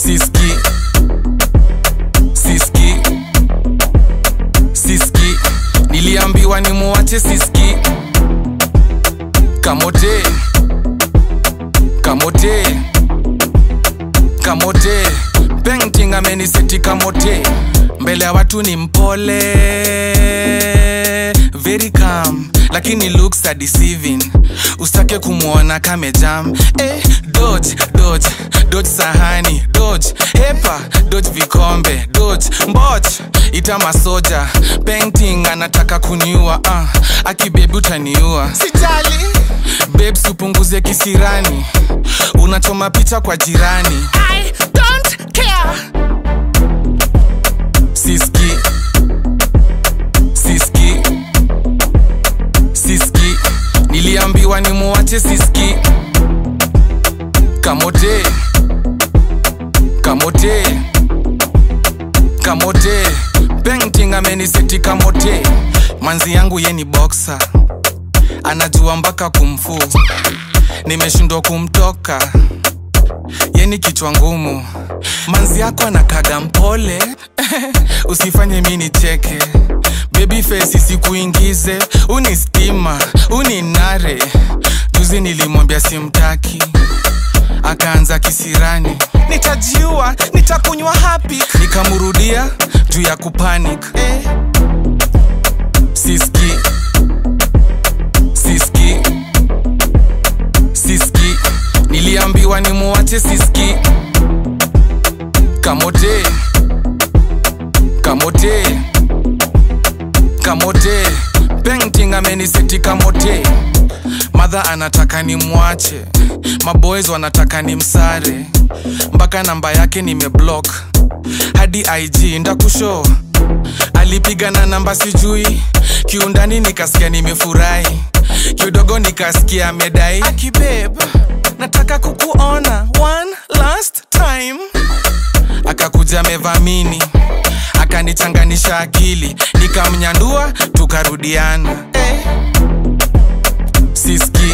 siski siski siski niliambiwa ni muwache siski kamote kamote kamote painting ameniseti kamote mbele ya watu ni mpole very calm lakini looks are deceiving usitake kumwona kamejam eh, dodge dodge dodge sahani dodge hepa dodge vikombe dodge mboch ita masoja painting anataka kuniua uh, akibebi utaniua sijali babes upunguze kisirani unachoma picha kwa jirani I don't care. siski siski siski niliambiwa ni muwache siski kamote kamote kamote painting ameniseti kamote manzi yangu ye ni boxer anajua mpaka kumfu nimeshindwa kumtoka yeni kichwa ngumu manzi yako anakaga mpole usifanye mi nicheke bebi fesi sikuingize uni stima uni nare juzi nilimwambia simtaki akaanza kisirani nitajiua nitakunywa hapi nikamrudia juu ya kupanic eh. siski siski siski niliambiwa ni muwache siski kamote kamote kamote painting ameniseti kamote madha anataka ni mwache maboys wanataka ni msare mpaka namba yake nimeblock hadi ig ndakusho alipiga na namba sijui kiundani nikasikia nimefurahi kidogo nikasikia amedai akibeb nataka kukuona one last time akakuja amevamini akanichanganisha akili nikamnyandua tukarudiana eh. siski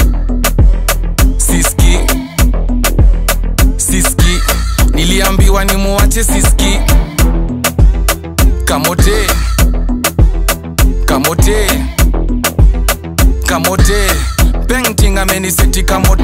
siski siski niliambiwa ni muwache siski kamote kamote kamote painting ameniseti kamote